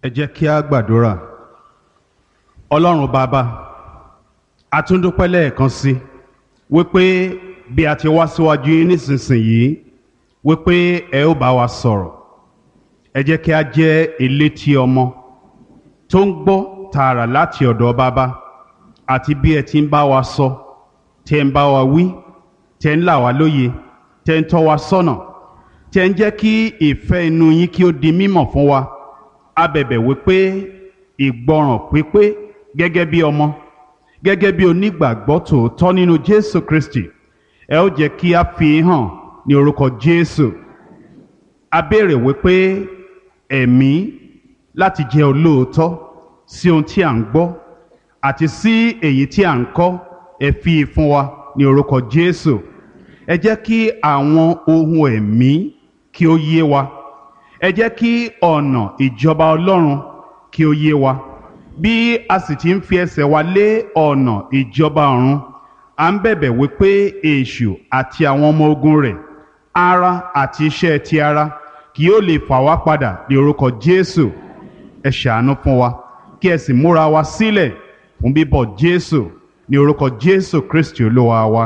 ẹ jẹ́ kí a gbàdúrà ọlọ́run bàbá a tún dúpẹ́ lẹ́ẹ̀kan sí wípé bí a ti wá síwájú yín nísinsìnyí wípé ẹ ó bá wa sọ̀rọ̀ ẹ jẹ́ kí a jẹ́ elétí ọmọ tó ń gbọ́ tààrà láti ọ̀dọ̀ bàbá àti bí ẹ ti ń bá wa sọ tẹ́ ń bá wa wí tẹ́ ń là wá lóye tẹ́ ń tọ́ wa sọ́nà tẹ́ ń jẹ́ kí ìfẹ́ inú yín kí ó di mímọ̀ fún wa a bẹ̀bẹ̀ wípé ìgbọràn pípé gẹ́gẹ́ bí ọmọ gẹ́gẹ́ bí onígbàgbọ́ tòótọ́ nínú Jésù Kristi ẹ ó jẹ́ kí a fi hàn ní orúkọ Jésù a béèrè wípé ẹ̀mí láti jẹ́ olóòótọ́ sí ohun tí à ń gbọ́ àti sí èyí tí à ń kọ́ ẹ fi fún wa ní orúkọ Jésù ẹ jẹ́ kí àwọn ohun ẹ̀mí kí ó yé wa ẹ jẹ́ kí ọ̀nà ìjọba Ọlọ́run kí ó yé wa bí a sì ti ń fi ẹsẹ̀ wa lé ọ̀nà ìjọba ọ̀run à ń bẹ̀bẹ̀ wípé èṣù àti àwọn ọmọ ogun rẹ̀ ara àti iṣẹ́ ti ara kì yóò lè fà wá padà ní orúkọ Jésù ẹ ṣàánú fún wa kí ẹ sì múra wa sílẹ̀ fún bíbọ̀ Jésù ní orúkọ Jésù Kristi Olúwa wa.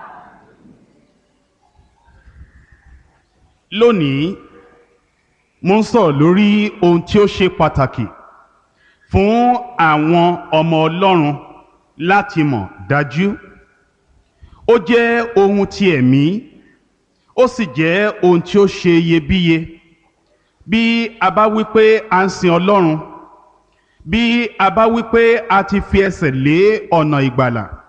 lónìí mo ń sọ̀rọ̀ lórí ohun tí ó ṣe pàtàkì fún àwọn ọmọ Ọlọ́run láti mọ̀ dájú ó jẹ́ ohun ti ẹ̀mí ó sì jẹ́ ohun tí ó ṣe iyebíye bí a bá wí pé a ń sin Ọlọ́run bí a bá wí pé a ti fi ẹsẹ̀ lé ọ̀nà ìgbàlà